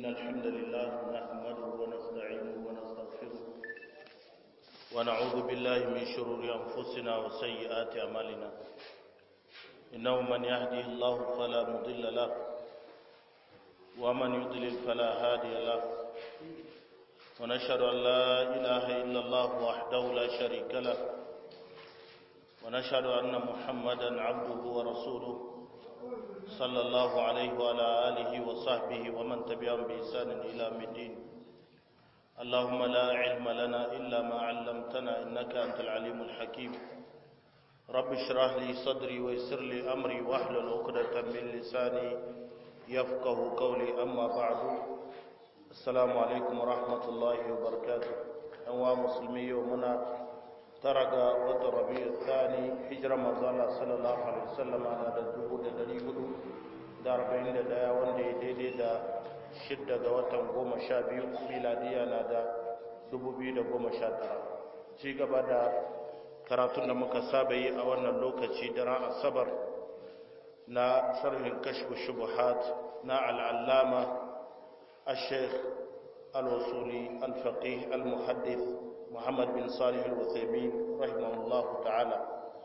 إن الحمد لله نحمده ونستعينه ونستغفره ونعوذ بالله من شرور أنفسنا وسيئات أعمالنا إنه من يهدي الله فلا مضل له ومن يضلل فلا هادي له ونشهد أن لا إله إلا الله وحده لا شريك له ونشهد أن محمدا عبده ورسوله صلى الله عليه وعلى آله وصحبه ومن تبعهم بإحسان إلى الدين اللهم لا علم لنا إلا ما علمتنا إنك أنت العليم الحكيم رب اشرح لي صدري ويسر لي أمري واحلل عقدة من لساني يفقه قولي أما بعد السلام عليكم ورحمة الله وبركاته أنواع مسلمي ومنا taraga wata rabi'u thani hijira manzo Allah sallallahu alaihi wasallam ana da dubu da dari hudu da arba'in da daya wanda ya daidai da shidda ga watan goma sha biyu miladiya na da dubu biyu da goma sha tara ci gaba da karatun da muka saba yi a wannan lokaci da ran asabar na sharhin kashfu shubuhat na al'allama al-sheikh al-wasuli al-faqih al-muhaddith محمد بن صالح الوثيمين رحمه الله تعالى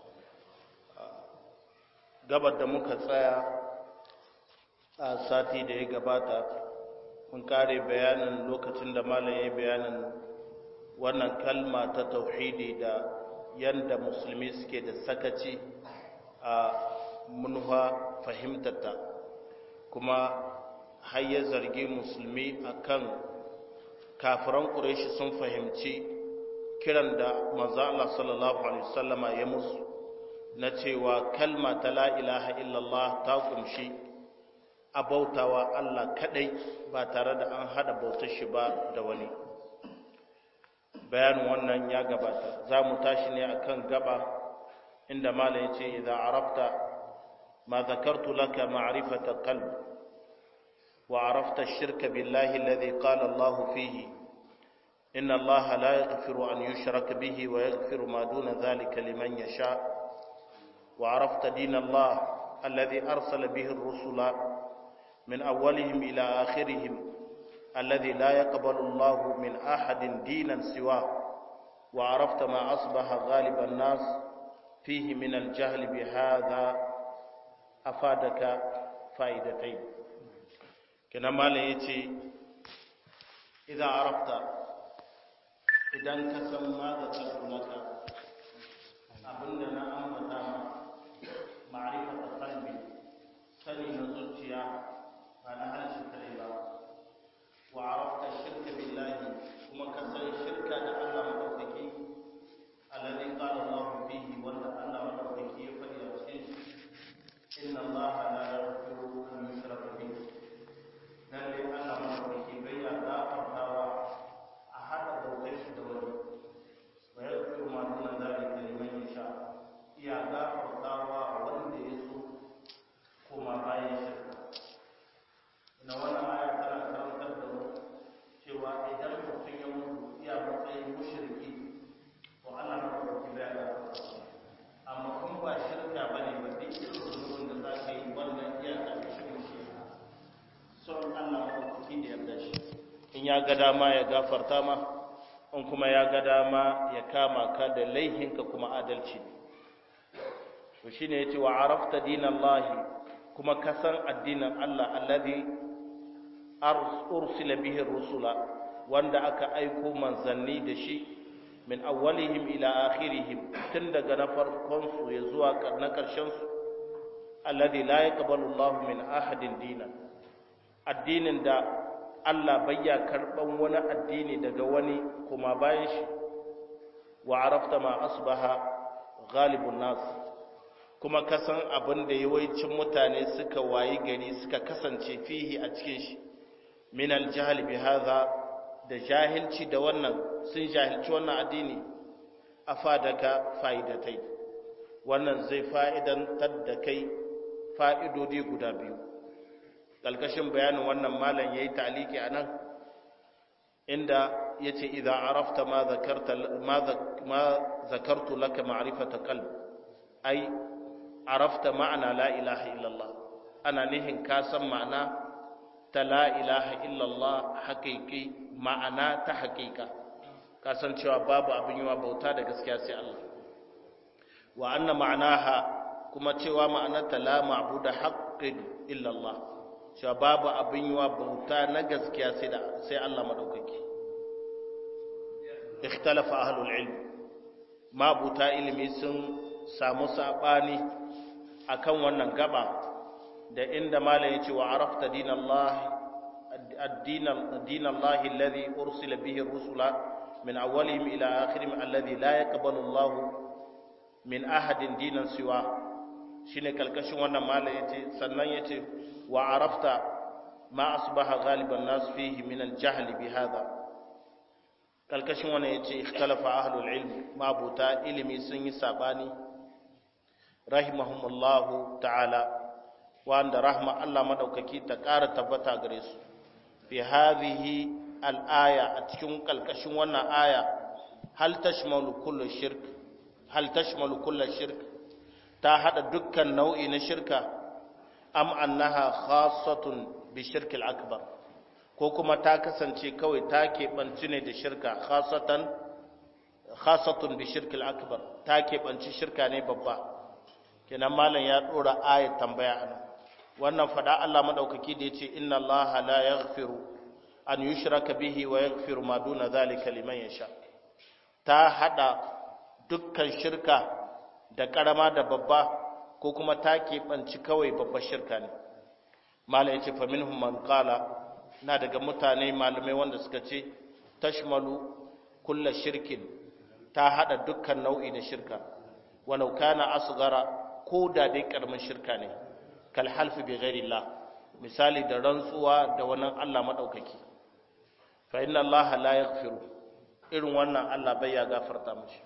gabar da muka tsaya a sati da ya gabata mun kare bayanin lokacin da malam ya yi bayanin wannan kalma ta tauhidi da yanda musulmi suke da sakaci a munwa fahimtata kuma har ya zargi musulmi akan kafiran ƙureshi sun fahimci kiran da manzo Allah sallallahu alaihi wasallama ya musu na cewa kalma ta la ilaha illallah ta kumshi abautawa Allah kadai ba tare da an hada bautar shi ba da wani bayanin wannan ya gabata za mu tashi ne akan gaba inda malam ya ce idan arafta ma zakartu laka ma'rifata qalb wa arafta shirka billahi alladhi qala Allah fihi إن الله لا يغفر أن يشرك به ويغفر ما دون ذلك لمن يشاء وعرفت دين الله الذي أرسل به الرسل من أولهم إلى آخرهم الذي لا يقبل الله من أحد دينا سواه وعرفت ما أصبح غالب الناس فيه من الجهل بهذا أفادك فائدتين كنما ليتي إذا عرفت idan ka san ma da tsarkunaka abinda na ambata ma ma'arifata kalbi sani na zuciya ba na harshe kare ba wa arafta shirka billahi kuma ka san shirka da Allah madaukaki alladhi qala Allah fihi wanda Allah madaukaki ya faɗi a cikin inna Allah la yaghfiru an yushraka bihi lalle Allah madaukaki bai ya gafartawa hada bautar shi da wani wa ya fi ma duna zalika liman yasha iya gafartawa wanda ya so kuma bayan shirka na wannan aya tana karantar da mu cewa idan mutum ya mutu iya matsayin mushriki to Allah na ɗauki bai gafarta amma kun ba shirka bane ba duk irin zunubin da za ka yi wannan iya ƙarƙashin shi son Allah maɗaukaki da yarda shi in ya ga dama ya gafarta ma in kuma ya ga dama ya kama ka da laihinka kuma adalci to shine yace wa arafta dinallahi kuma ka san addinin Allah alladhi ursila bihi rusula wanda aka aiko manzanni da shi min awwalihim ila akhirihim tun daga na farkon su ya zuwa na karshen su alladhi la yaqbalu Allah min ahadin dinan addinin da Allah bayya karban wani addini daga wani kuma bayan shi wa arafta ma asbaha ghalibun nas kuma kasan abin da yawancin mutane suka wayi gari suka kasance fihi a cikin shi min aljahl bi hadha da jahilci da wannan sun jahilci wannan addini afadaka fa'idatai wannan zai fa'idantar da kai fa'idodi guda biyu ƙalƙashin bayanin wannan malam ya yi taliki a nan inda ya ce idan arafta ma zakartu laka ma'arifata kalb ai arafta ma'ana la ilaha illallah ana nihin ka san ma'ana ta la ilaha illallah haƙiƙi ma'ana ta haƙiƙa kasancewa babu abin yiwa bauta da gaskiya sai Allah wa anna ma'anaha kuma cewa ma'anarta la ma'budu haqqin illallah cewa babu abin yiwa bauta na gaskiya sai da sai Allah madaukaki ikhtalafa ahlul ilm mabuta ilimi sun samu sabani akan wannan gaba da inda malam yace wa arafta dinallahi ad-din ad-din Allah alladhi ursila bihi ar-rusula min awwalihim ila akhirihim alladhi la yaqbalu Allah min ahadin dinan siwa shine kalkashin wannan malam yace sannan yace wa arafta ma asbaha ghaliban nas fihi min al-jahl bi hadha kalkashin wannan yace ikhtalafa ahlul ilm mabuta ilimi sun yi sabani rahimahumullahu ta'ala wanda rahma Allah madaukaki ta ƙara tabbata gare su fi hadhihi al-aya a cikin kalkashin wannan aya hal tashmalu kullu shirk hal tashmalu kullu shirk ta hada dukkan nau'i na shirka am annaha khassatun bi shirk al-akbar ko kuma ta kasance kawai ta keɓanci ne da shirka khasatan khasatun bi shirk al-akbar ta keɓanci shirka ne babba kenan malam ya dora ayat tambaya anan wannan fada Allah madaukaki da yace inna Allah la yaghfiru an yushraka bihi wa yaghfiru ma duna zalika liman yasha ta hada dukkan shirka da karama da babba ko kuma ta keɓanci kawai babbar shirka ne malam yace fa minhum man qala na daga mutane malamai wanda suka ce tashmalu kulla shirkin ta hada dukkan nau'i na shirka walau kana asghara ko da dai karamin shirka ne kal halfi bi ghairillah misali da rantsuwa da wannan Allah madaukaki fa inna Allah la yaghfiru irin wannan Allah bai ya gafarta mishi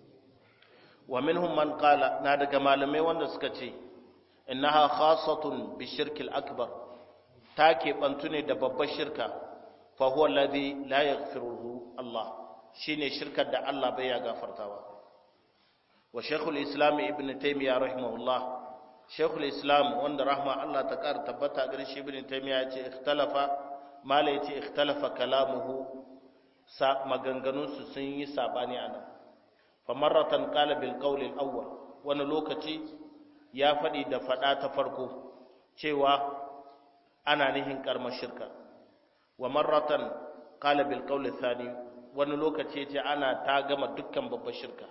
wa minhum man qala na daga malamai wanda suka ce innaha khassatun bi shirkil akbar ta keɓantu ne da babbar shirka fa huwa alladhi la yaghfiruhu Allah shine shirkar da Allah bai ya gafartawa wa shaykhul islam ibn taymiya rahimahullah shaykhul islam wanda rahma Allah ta kar tabbata gare shi ibn taymiya yace ikhtalafa mala yace ikhtalafa kalamuhu sa maganganun su sun yi sabani anan fa marratan qala bil qawl al awwal wani lokaci ya faɗi da faɗa ta farko cewa ana nihin karmar shirka wa marratan qala bil qawl thani wani lokaci yace ana ta gama dukkan babbar shirka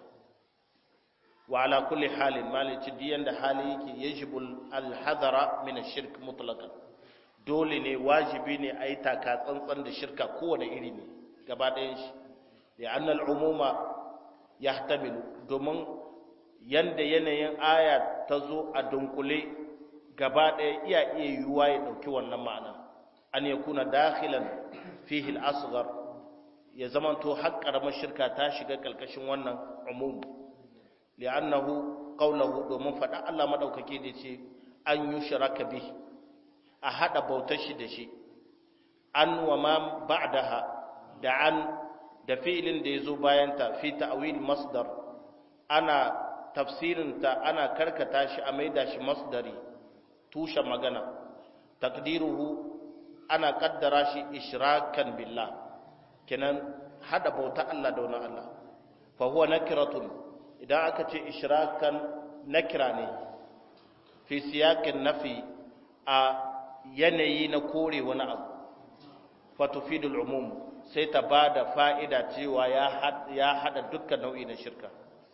wa ala kulli halin malici diyan da hali yake yajibu al hadara min ash-shirk mutlaqan dole ne wajibi ne ayi taka tsantsan da shirka kowane iri ne gaba ɗayan shi da annal umuma yahtamilu domin yanda yanayin aya ta zo a dunkule gaba ɗaya iya iya yiwuwa ya ɗauki wannan ma'ana an ya kuna dakhilan fihi al-asghar ya zamanto har karamar shirka ta shiga kalkashin wannan umum li'annahu qawluhu domin faɗa Allah madaukake da ce an yushraka bi a hada bautar shi da shi an wa ma ba'daha da an da fi'ilin da yazo bayan ta fi ta'wil masdar ana tafsirinta ana karkata shi a maida shi masdari tushen magana takdiruhu ana kaddara shi ishrakan billah kenan hada bauta Allah da wani Allah fa huwa nakiratun idan aka ce ishrakan nakira ne fi siyaqin nafi a yanayi na kore wani abu fa tufidul umum sai ta bada fa'ida cewa ya hada dukkan nau'i na shirka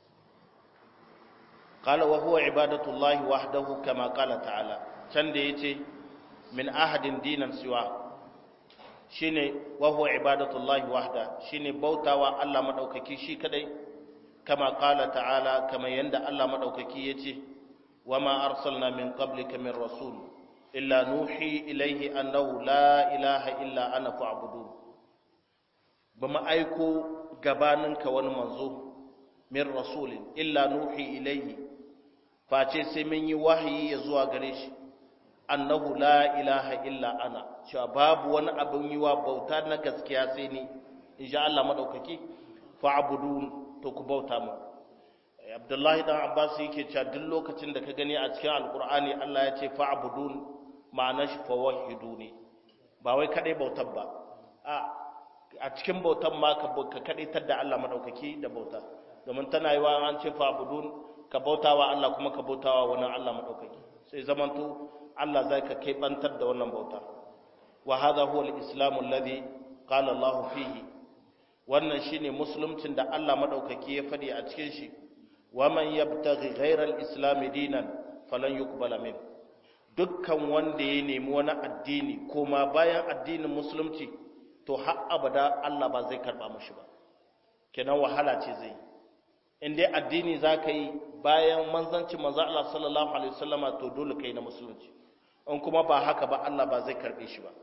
قال وهو عبادة الله وحده كما قال تعالى can da ya ce min ahadin dinan siwa shine wa huwa ibadatullahi wahda shine bautawa Allah madaukaki shi kadai kama qala ta'ala kama yanda Allah madaukaki yace wama arsalna min qablika min rasul illa nuhi ilayhi annahu la ilaha illa ana fa'budun bama aiko gabaninka wani manzo min rasulin illa nuhi ilayhi face sai mun yi wahayi ya zuwa gare shi annahu la ilaha illa ana cewa babu wani abin yi wa bauta na gaskiya sai ni insha Allah madaukaki fa'budun to ku bauta mu Abdullahi dan Abbas yake cewa duk lokacin da ka gani a cikin Alkur'ani Allah ya ce fa'budun ma'ana shi fawahiduni ba wai kadai bautar ba a a cikin bautan ma ka kadaitar da Allah madaukaki da bauta domin tana yi wa an ce fa budun ka bautawa Allah kuma ka bautawa wani Allah madaukaki sai zamanto Allah zai ka bantar da wannan bauta wa hadha huwa al-islam alladhi qala Allah fihi wannan shine musuluncin da Allah madaukaki ya fadi a cikin shi wa man yabtaghi ghayra al-islam dinan falan yuqbala min dukkan wanda ya nemi wani addini koma bayan addinin musulunci to har abada Allah ba zai karba mushi ba kenan wahala ce zai in dai addini zaka yi bayan manzanci manzo Allah sallallahu alaihi wasallama to dole kai na musulunci in kuma ba haka ba Allah ba zai karbe shi ba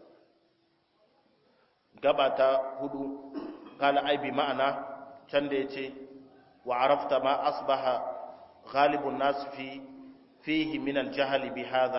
gaba ta hudu kala ai bi ma'ana can da yace wa arafta ma asbaha ghalibun nas fi fihi min al-jahl bi hadha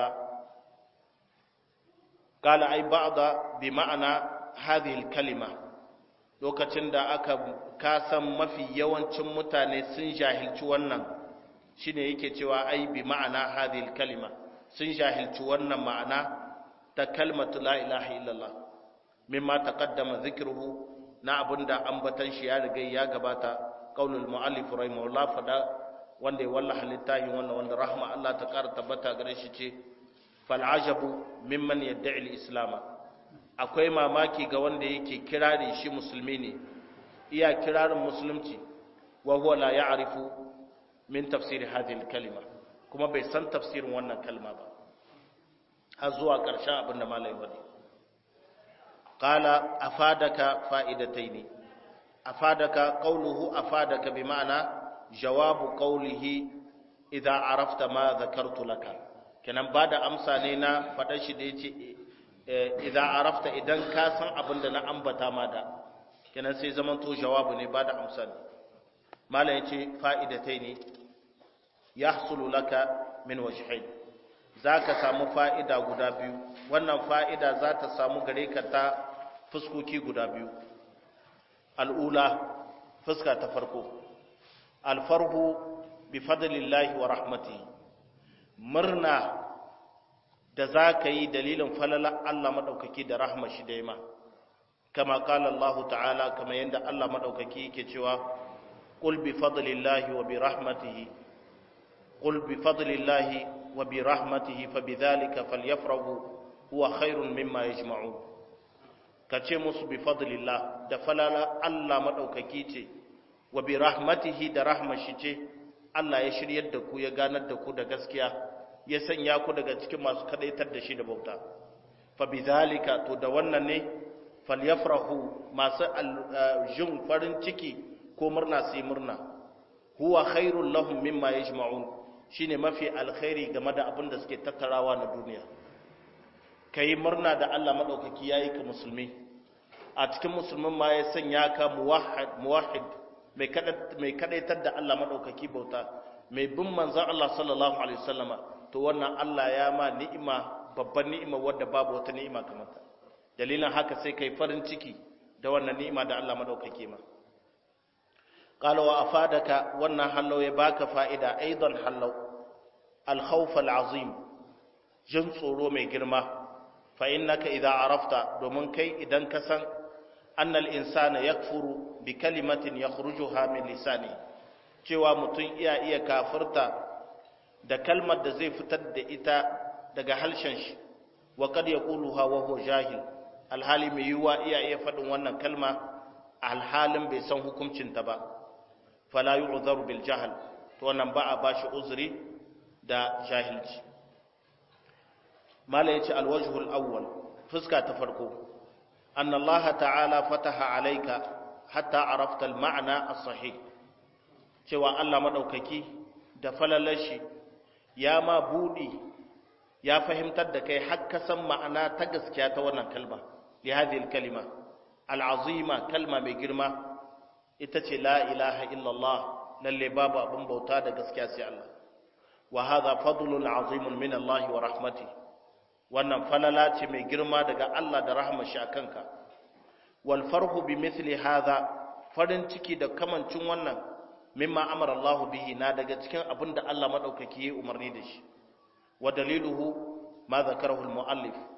kala ai ba'da bi ma'ana hadhihi al-kalima lokacin da aka kasan mafi yawancin mutane sun jahilci wannan shine yake cewa ai bi ma'ana hadhihi al-kalima sun jahilci wannan ma'ana ta kalmatu la ilaha illallah mimma taqaddama dhikruhu na abinda ambatan shi ya riga ya gabata qaulul muallif rahimahullah fada wanda ya wallaha littafin wannan wanda rahma Allah ta kara tabbata gare shi ce fal ajabu mimman yad'i al-islam akwai mamaki ga wanda yake kirari shi musulmi ne iya kirarin musulunci wa huwa la ya'rifu min tafsir hadhihi al-kalima kuma bai san tafsirin wannan kalma ba har zuwa ƙarshen abin da malai wani qala afadaka fa'idataini afadaka qawluhu afadaka bi ma'ana jawabu qawlihi idza arafta ma dhakartu laka kenan bada amsa ne na fadar shi da yace idza arafta idan ka san abin da na ambata ma da kenan sai zaman to jawabu ne bada amsa ne malai yace fa'idataini yahsulu laka min wajhain zaka samu fa'ida guda biyu wannan fa'ida za ta samu gare ka ta fuskoki guda biyu al'ula fuska ta farko alfarhu bi fadlillahi wa rahmatihi murna da za ka yi dalilin falala Allah maɗaukaki da rahma shi daima kama kala Allah ta'ala kama yadda Allah maɗaukaki yake cewa ƙul bi fadlillahi wa bi rahmatihi ƙul bi fadlillahi wa bi rahmatihi fa bi dhalika falyafrahu huwa khairun mimma yajma'un ka ce musu bi fadlillah da falala Allah maɗaukaki ce wa bi rahmatihi da rahmashi ce Allah ya shiryar da ku ya ganar da ku da gaskiya ya sanya ku daga cikin masu kadaitar da shi da bauta fa bi zalika to da wannan ne falyafrahu masu jin farin ciki ko murna sai murna huwa khairul lahum mimma yajma'un shine mafi alkhairi game da abin da suke tattarawa na duniya kai murna da Allah madaukaki yayi ka musulmi a cikin musulmin ma ya sanya ka muwahhid muwahhid mai mai kadaitar da Allah madaukaki bauta mai bin manzon Allah sallallahu alaihi wasallama to wannan Allah ya ma ni'ima babban ni'ima wadda babu wata ni'ima kamar ta dalilin haka sai kai farin ciki da wannan ni'ima da Allah madaukake ma qala wa afadaka wannan hallau ya baka fa'ida aidan hallau al-khawf al-azim jin tsoro mai girma fa innaka idza arafta domin kai idan ka san annal insana yakfuru bi kalimatin yakhrujuha min lisani cewa mutum iya iya kafirta da kalmar da zai fitar da ita daga halshen shi wa kad yaquluha wa huwa jahil alhali mai yiwa iya iya faɗin wannan kalma alhalin bai san hukuncin ta ba fala yu'dharu bil jahl to wannan ba a bashi uzuri da jahilci mala yace alwajhul awwal fuska ta farko anna allah ta'ala fataha alayka hatta arafta al ma'na as-sahih cewa Allah madaukaki da falalashi ya ma buɗi ya fahimtar da kai har ka san ma'ana ta gaskiya ta wannan kalma li hadhihi kalima al'azima kalma mai girma ita ce la ilaha illallah lalle babu abin bauta da gaskiya sai Allah wa hadha fadlun azimun min Allah wa rahmati wannan falala ce mai girma daga Allah da rahmar shi akanka wal farhu bi mithli hadha farin ciki da kamancin wannan mimma amara Allah bihi na daga cikin abin da Allah madaukaki ya umarni da shi wa daliluhu ma zakarahu al-muallif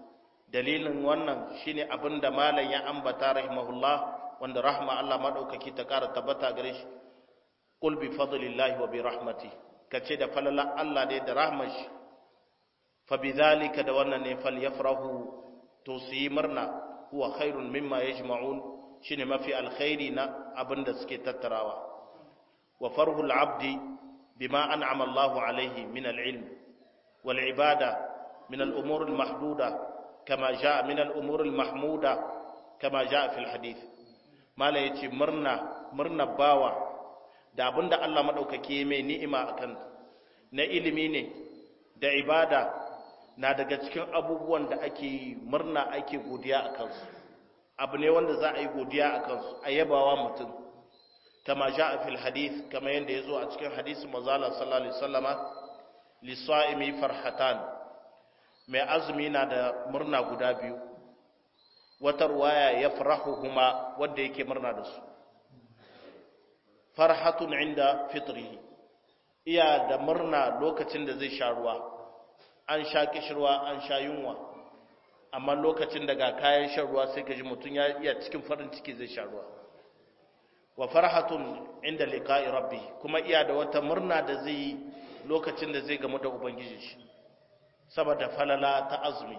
dalilin wannan shine abin da malam ya ambata rahimahullah wanda rahma Allah madaukaki ta ƙara tabbata gare shi qul bi fadlillahi wa bi rahmati kace da falala Allah ne da rahmar shi fa bidhalika da wannan ne falyafrahu to su yi murna huwa khairun mimma yajma'un shine mafi alkhairi na abinda suke tattarawa wa farhul abdi bima an'ama Allahu alaihi min al-ilm wal ibada min al-umur al-mahduda kama jaa min al-umur al-mahmuda kama jaa fi al-hadith mala yace murna murna bawa da abinda Allah madaukake mai ni'ima akan na ilimi ne da ibada na daga cikin abubuwan da ake murna ake godiya a kansu abu ne wanda za a yi godiya a kansu a yabawa mutum kama ja a fil hadith kama yadda ya zo a cikin hadisi mazala sallallahu alaihi sallama lissa'imi farhatan mai azumi na da murna guda biyu wata ruwaya ya farahu kuma wadda yake murna da su farhatun inda fitrihi iya da murna lokacin da zai sha ruwa an sha kishirwa an sha yunwa amma lokacin daga kayan shan ruwa sai ka ji mutum ya iya cikin farin ciki zai sha ruwa wa farhatun inda liqa'i rabbi kuma iya da wata murna da zai yi lokacin da zai gamu da ubangiji shi saboda falala ta azumi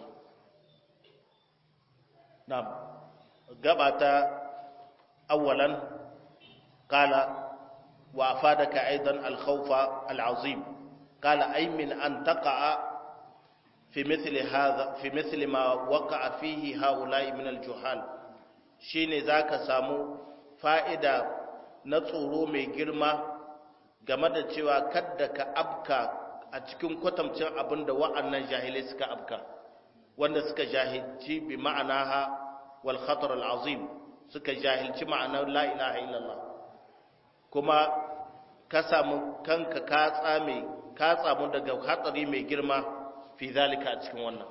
na gabata awwalan qala wa afadaka aidan al-khawfa al-azim qala ay min an taqa'a في مثل هذا في مثل ما وقع فيه هؤلاء من الجهال shine zaka samu fa'ida na tsoro mai girma game da cewa kadda ka abka a cikin kwatamcin abin da wa'annan jahilai suka abka wanda suka jahilci bi ma'anaha wal khatar al azim suka jahilci ma'anar la ilaha illallah kuma ka samu kanka ka tsame ka tsamu daga hatsari mai girma في ذلك أتكون ونا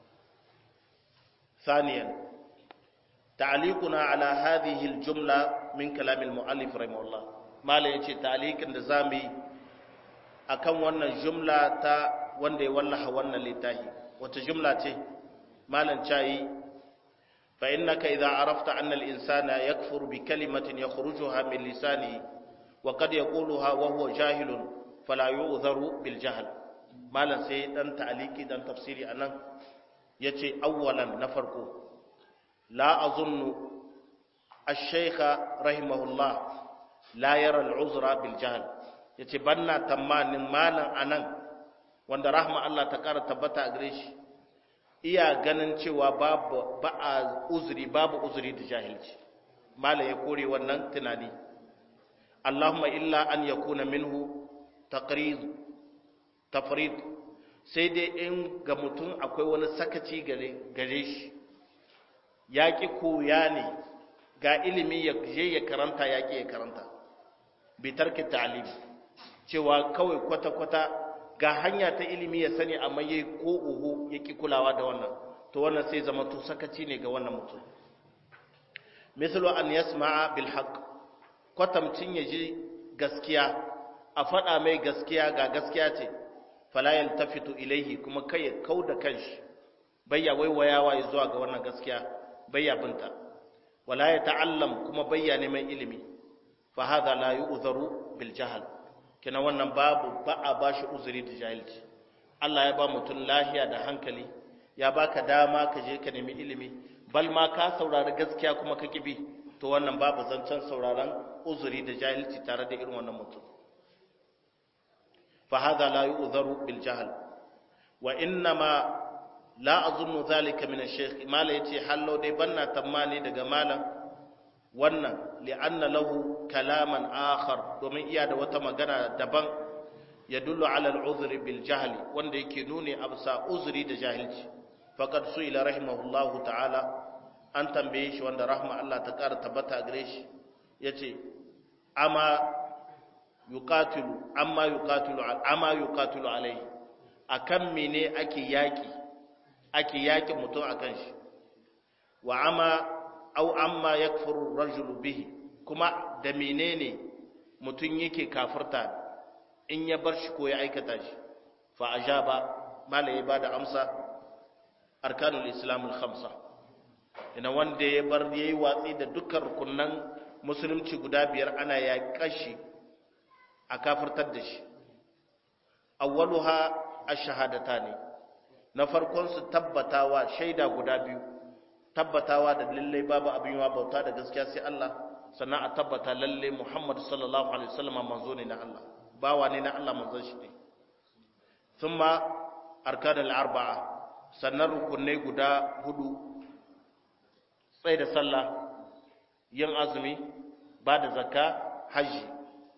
ثانيا تعليقنا على هذه الجملة من كلام المؤلف رحمه الله ما لا يجي تعليق النظامي أكون ونا جملة تا وندي والله ونا لتاهي وتجملة ما لنشاي فإنك إذا عرفت أن الإنسان يكفر بكلمة يخرجها من لسانه وقد يقولها وهو جاهل فلا يؤذر بالجهل malam sai dan ta'aliki dan tafsiri anan yace awwalan na farko la azunnu ash-shaykha rahimahullah la yara al-uzra bil jahl yace banna tamanin malam anan wanda rahma Allah ta kara tabbata a gare shi iya ganin cewa babu ba a uzuri babu uzuri da jahilci malam ya kore wannan tunani Allahumma illa an yakuna minhu taqrid tafrid sai dai in ga mutum akwai wani sakaci gare shi ya ƙi koya ne ga ilimi ya je ya karanta ya ƙi ya karanta bitarki ta'alim cewa kawai kwata-kwata ga hanya ta ilimi ya sani amma ya ko uhu ya ƙi kulawa da wannan to wannan sai zama to sakaci ne ga wannan mutum misalo an yasma'a bil haqq kwatamcin ya ji gaskiya a faɗa mai gaskiya ga gaskiya ce fala yaltafitu ilaihi kuma kai ya kauda kanshi bayya waiwayawa ya zuwa ga wannan gaskiya bayya binta wala ya ta'allam kuma bayya neman ilimi fa hadha la yu'dharu bil jahl kina wannan babu ba a bashi uzuri da jahilci Allah ya ba mutum lahiya da hankali ya baka dama ka je ka nemi ilimi bal ma ka saurari gaskiya kuma ka kibi to wannan babu zancen sauraron uzuri da jahilci tare da irin wannan mutum فهذا لا يؤذر بالجهل وانما لا اظن ذلك من الشيخ ما لا يتي حلو dai banna tamani daga malam wannan li'anna lahu kalaman akhar domin iya da wata magana daban yadullu ala al'udhr bil jahl wanda yake nuni absa uzri da jahilci faqad su'ila rahimahullahu ta'ala an tambaye shi wanda rahma Allah ta kara tabbata gare shi yace ama yuqatilu amma yuqatilu amma yuqatilu alai akan mene ake yaki ake yaki mutum akan shi wa amma aw amma yakfuru rajulu bihi kuma da menene mutum yake kafirta in ya bar shi ko ya aikata shi fa ajaba malai ba da amsa arkanul islamul khamsa ina wanda ya bar yayi watsi da dukkan rukunan musulunci guda biyar ana ya kashi a kafirtar da shi awwaluha ash-shahadatani na farkon su tabbatawa shaida guda biyu tabbatawa da lalle babu abin yawa bauta da gaskiya sai Allah sannan a tabbata lalle Muhammad sallallahu alaihi wasallam manzo ne na Allah bawa ne na Allah manzon shi ne thumma arkanul arba'a sannan rukunai guda hudu tsaye da sallah yin azumi ba da zakka hajji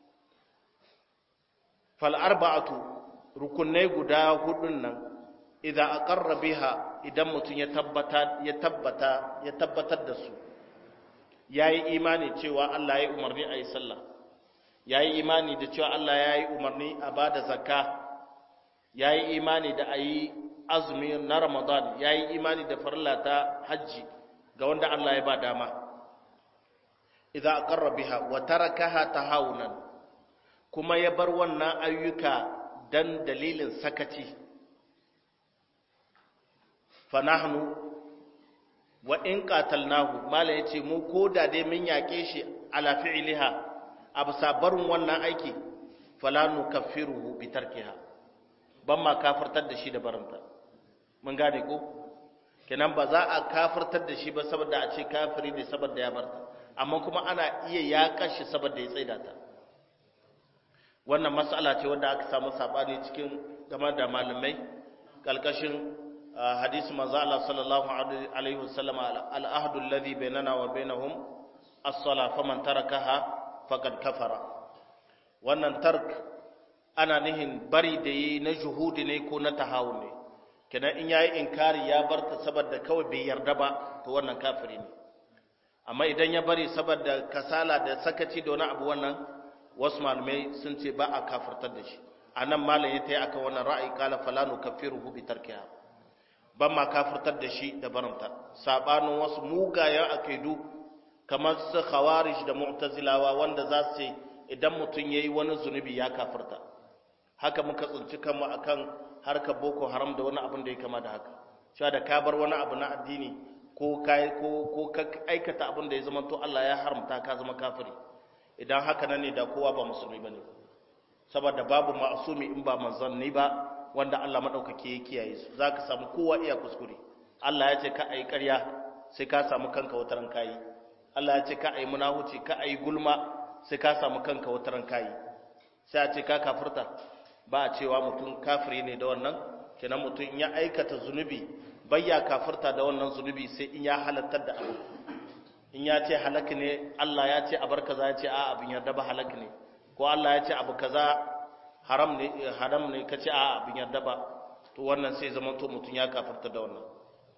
fal arba'atu rukunai guda hudun nan idan aqarra biha idan mutum ya tabbata ya tabbata ya tabbatar da su yayi imani cewa Allah ya umarni ayi sallah yayi imani da cewa Allah yayi umarni a bada zakka yayi imani da ayi azumi na Ramadan yayi imani da farilla ta haji ga wanda Allah ya ba dama idan aqarra biha wa tarakaha tahawunan kuma ya bar wannan ayyuka dan dalilin sakaci fanahnu wa in qatalnahu mala yace mu koda dai mun yake shi ala fi'liha absa barin wannan aiki fala nukaffiruhu bi tarkiha ban ma kafirtar da shi da barinta mun gane ko kenan ba za a kafirtar da shi ba saboda a ce kafiri ne saboda ya barta amma kuma ana iya yaƙa shi saboda ya tsaida ta wannan mas'ala ce wanda aka samu sabani cikin game da malamai kalkashin hadisi manzo Allah sallallahu alaihi wasallam al-ahdu alladhi bainana wa bainahum as-sala faman tarakaha faqad kafara wannan tark ana nihin bari da yi na juhudi ne ko na tahawun ne kenan in yayi inkari ya barta saboda kawai bai yarda ba to wannan kafiri ne amma idan ya bari saboda kasala da sakaci da wani abu wannan wasu malamai sun ce ba a kafirtar da shi anan malam ya tayi akan wannan ra'ayi kala falanu kafiruhu bi tarkiha ban ma kafirtar da shi da barinta sabanin wasu mugayen akidu kamar su khawarij da mu'tazilawa wanda za su ce idan mutum yayi wani zunubi ya kafirta haka muka tsinci kanmu akan harkar boko haram da wani abin da ya kama da haka cewa da ka bar wani abu na addini ko kai ko ko ka aikata abin da ya zama to Allah ya haramta ka zama kafiri idan haka nan ne da kowa ba musulmi bane saboda babu ma'asumi in ba manzanni ba wanda Allah madaukake ya kiyaye su zaka samu kowa iya kuskure Allah ya ce ka ayi ƙarya sai ka samu kanka wataran kayi Allah ya ce ka ayi munahuci ka ayi gulma sai ka samu kanka wataran kayi sai a ce ka kafirta ba a cewa mutum kafiri ne da wannan kenan mutum in ya aikata zunubi bayya kafirta da wannan zunubi sai in ya halattar da abu in ya ce halak ne Allah ya ce abar kaza ya ce a abin yarda ba halak ne ko Allah ya ce abu kaza haram ne haram ne ka ce a abin yarda ba to wannan sai zaman to mutum ya kafirta da wannan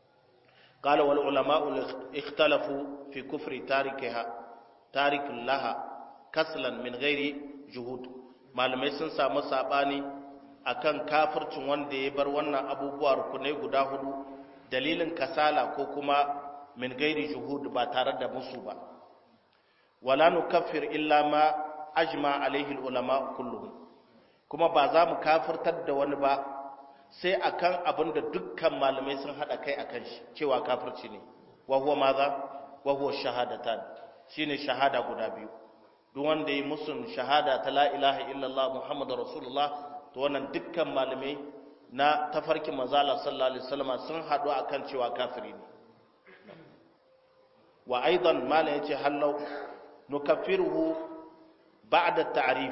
قال والعلماء اختلفوا في كفر تاركها تارك لها كسلا من غير جهود malamai sun samu sabani akan kafircin wanda ya bar wannan abubuwa rukunai guda hudu dalilin kasala ko kuma min gairi juhud ba tare da musu ba wala nukaffir illa ma ajma alaihi ulama kulluhum kuma ba za mu kafirtar da wani ba sai akan abin da dukkan malamai sun hada kai akan shi cewa kafirci ne wa huwa maza wa huwa shahadatan shine shahada guda biyu duk wanda yi musun shahada ta la ilaha illallah muhammadu rasulullah to wannan dukkan malamai na tafarkin manzala sallallahu alaihi wasallam sun haɗu akan cewa kafiri ne wa aidan malam yace hallau nukaffiruhu ba'da ta'rif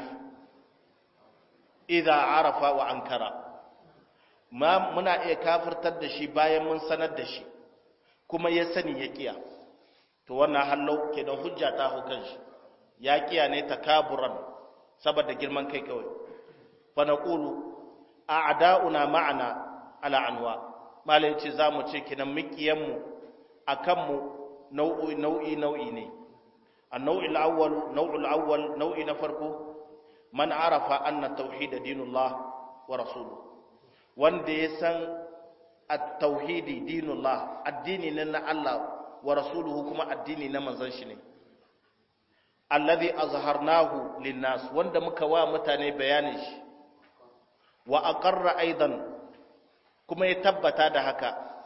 idza arafa wa ankara ma muna iya kafirtar da shi bayan mun sanar da shi kuma ya sani ya kiya to wannan hallau kenan hujja ta hukan shi ya kiya ne takaburan saboda girman kai kawai fa naqulu a'da'una ma'ana ala anwa malai ce zamu ce kinan mikiyan mu akan mu nau'i nau'i nau'i ne an-nau'il awwal nau'ul awwal nau'i na farko man arafa anna tauhid dinullah wa rasuluhu wanda ya san at-tauhidi dinullah addini ne na Allah wa rasuluhu kuma addini na manzon shi ne alladhi azharnahu linnas wanda muka wa mutane bayanin shi wa aqarra aidan kuma ya tabbata da haka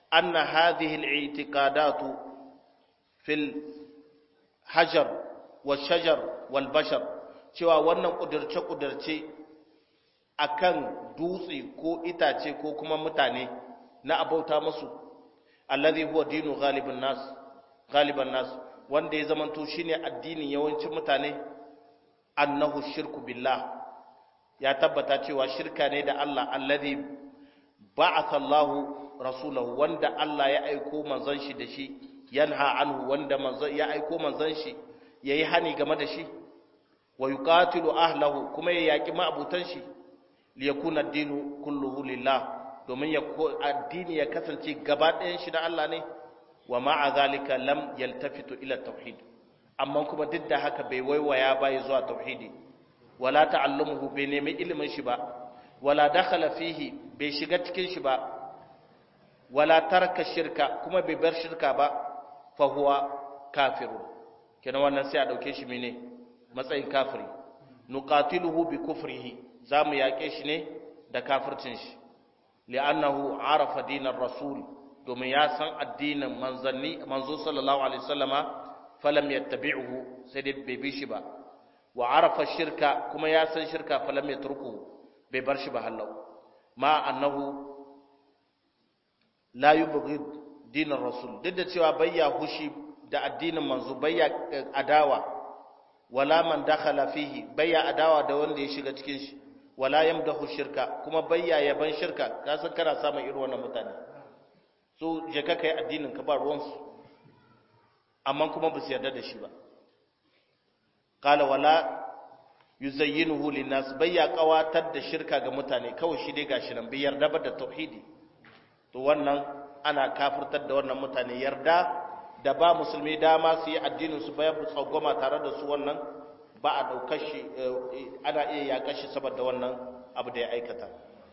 anna hadhihi al-i'tiqadatu fil hajar wa shajar wal bashar cewa wannan kudirce kudirce akan dutse ko itace ko kuma mutane na abauta musu alladhi huwa dinu ghalibun nas ghaliban nas wanda ya zamanto shine addinin yawancin mutane annahu shirku billah ya tabbata cewa shirka ne da Allah alladhi ba'atha Allahu rasulahu wanda Allah ya aiko manzon shi da shi yanha anhu wanda manzon ya aiko manzon shi yayi hani game da shi wa yuqatilu ahlahu kuma ya yaki ma'abutan shi liyakuna ad-dinu kulluhu lillah domin ya addini ya kasance gaba ɗayan shi da Allah ne wa ma'a zalika lam yaltafitu ila tauhid amma kuma duk da haka bai waiwaya bai zuwa tauhidi wala ta'allumuhu bai nemi ilimin shi ba wala dakhala fihi bai shiga cikin shi ba wala taraka shirka kuma bai bar shirka ba fa huwa kafiru kenan wannan sai a dauke shi mene matsayin kafiri nuqatiluhu bi kufrihi zamu yake shi ne da kafircin shi li'annahu arafa dinar rasul domin ya san addinin manzanni manzo sallallahu alaihi wasallama falam yattabi'uhu sai dai bai bi shi ba wa arafa shirka kuma ya san shirka falam yatruku bai bar shi ba hallau ma annahu la yubghid dinar rasul duk da cewa bayya hushi da addinin manzo bayya adawa wala man dakhala fihi bayya adawa da wanda ya shiga cikin shi wala yamdahu shirka kuma bayya yaban shirka ka san kana samun irin wannan mutane so je ka kai addinin ka ba ruwansu amma kuma ba su yarda da shi ba qala wala yuzayyinuhu linnas bayya qawatar da shirka ga mutane kawai shi dai gashi nan bai yarda ba da tauhidi to wannan ana kafirtar da wannan mutane yarda da ba musulmi dama su yi addinin su bayan tsagoma tare da su wannan ba a daukar shi ana iya yakar shi saboda wannan abu da ya aikata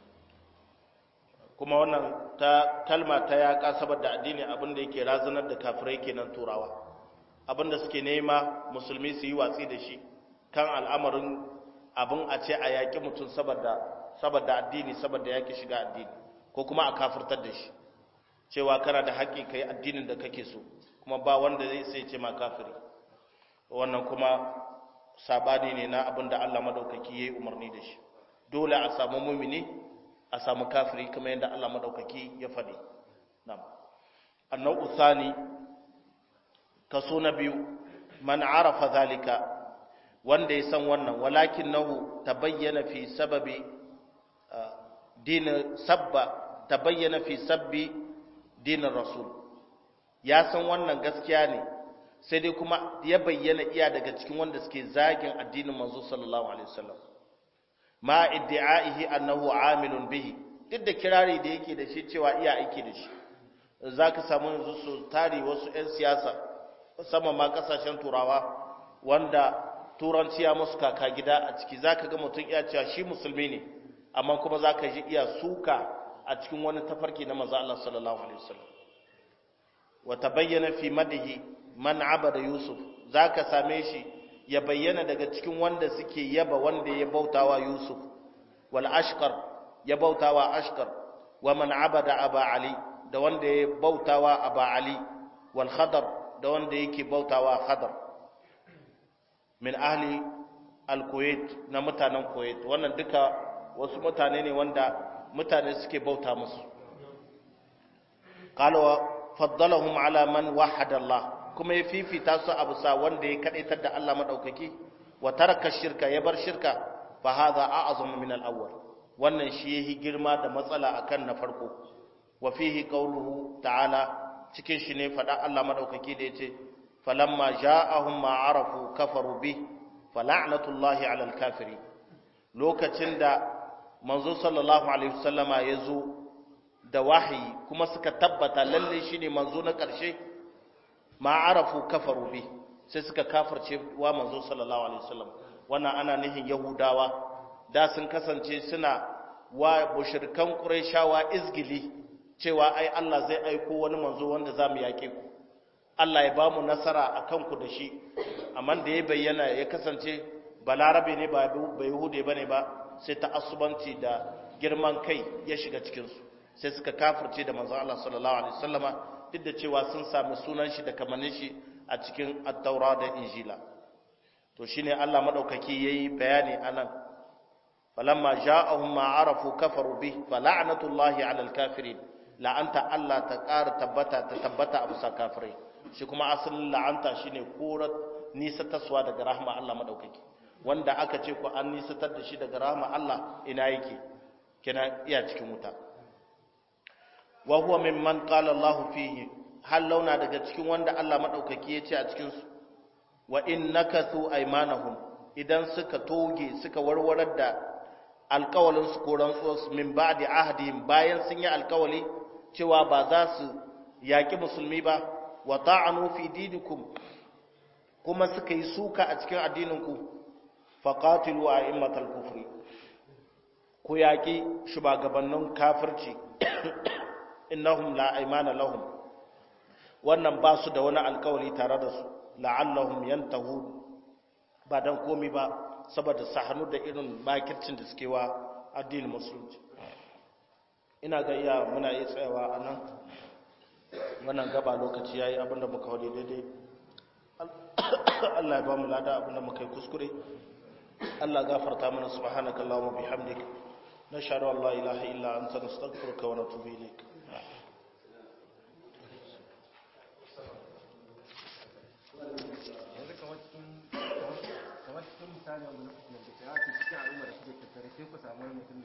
kuma wannan ta kalma ta yaƙa saboda addini abin da yake razanar da kafirai kenan turawa abin da suke nema musulmi su yi watsi da shi kan al'amarin abin a ce a yaƙi mutum saboda saboda addini saboda yaƙi shiga addini ko kuma a kafirtar da shi cewa kana da haƙƙi kai addinin da kake so kuma ba wanda zai sai ce ma kafiri wannan kuma sabani ne na abin da Allah madaukaki yayi umarni da shi dole a samu mumini a samu kafiri kamar yadda Allah madaukaki ya faɗi na'am annau thani kaso na biyu man arafa zalika wanda ya san wannan walakin nahu tabayyana fi sababi din sabba tabayyana fi sabbi dinin rasul ya san wannan gaskiya ne sai dai kuma ya bayyana iya daga cikin wanda suke zagin addinin manzo sallallahu alaihi wasallam ma iddi'aihi annahu amilun bihi duk da kirari da yake da shi cewa iya aiki da shi zaka samu yanzu su tari wasu 'yan siyasa musamman ma kasashen turawa wanda turanci ya musu kaka gida a ciki zaka ga mutum iya cewa shi musulmi ne amma kuma zaka ji iya suka a cikin wani tafarki na manzo Allah sallallahu alaihi wasallam wa tabayyana fi madihi man abada yusuf zaka same shi ya bayyana daga cikin wanda suke yaba wanda ya bautawa Yusuf wal ashqar ya bautawa ashqar wa man abada aba ali da wanda ya bautawa aba ali wal khadar da wanda yake bautawa khadar min ahli al kuwait na mutanen kuwait wannan duka wasu mutane ne wanda mutane suke bauta musu qala wa faddalahum ala man wahada Allah kuma ya fifita su abu sa wanda ya kadaitar da Allah madaukaki wa taraka shirka ya bar shirka fa hadha a'zamu min al-awwal wannan shi yahi girma da matsala akan na farko wa fihi qawluhu ta'ala cikin shi ne fada Allah madaukaki da yace falamma ja'ahum ma arafu kafaru bi fala'natullahi 'alal kafiri lokacin da manzo sallallahu alaihi wasallama yazo da wahayi kuma suka tabbata lalle shine manzo na ƙarshe ma arafu kafaru bi sai suka kafirce wa manzo sallallahu alaihi wasallam wannan ana nihin yahudawa da sun kasance suna wa mushrikan qurayshawa izgili cewa ai Allah zai aiko wani manzo wanda zamu yake ku Allah ya bamu nasara akan ku da shi amma da ya bayyana ya kasance balarabe ne ba ba yahude bane ba sai ta asubanci da girman kai ya shiga cikin su sai suka kafirce da manzo Allah sallallahu alaihi wasallama duk da cewa sun sami sunan shi da kamannin shi a cikin at-taura da injila to shine Allah madaukaki yayi bayani anan falamma ja'ahum ma arafu kafaru bih fala'natullahi 'alal kafirin la'anta Allah ta ƙara tabbata ta tabbata a bisa kafirai shi kuma asalin la'anta shine korar nisatarwa daga rahma Allah madaukaki wanda aka ce ku an nisatar da shi daga rahma Allah ina yake kina iya cikin wuta wa huwa mimman qala Allah fihi hal launa daga cikin wanda Allah madaukaki ya ce a cikin su wa innakathu aymanahum idan suka toge suka warwarar da alkawalin su ko rantsuwarsu min ba'di ahdihim bayan sun yi alkawali cewa ba za su yaƙi musulmi ba wa ta'anu fi dinikum kuma suka yi suka a cikin addininku faqatilu a'immatal kufri ku yaƙi shugabannin kafirci innahum la aymana lahum wannan ba su da wani alkawali tare da su la'allahum yantahu ba dan komi ba saboda sahanu da irin makircin da suke wa addinin musulunci ina ga iya muna iya tsayawa a nan wannan gaba lokaci ya yi abinda muka wade daidai Allah ya ba mu lada abinda muka yi kuskure Allah gafarta mana subhanaka Allahumma bihamdik nashhadu an la ilaha illa anta nastaghfiruka wa natubu ilayk yanzu kamar cikin kamar cikin misali wanda lokacin da ya ce cikin al'umma da suke tattare sai ku samu wani mutum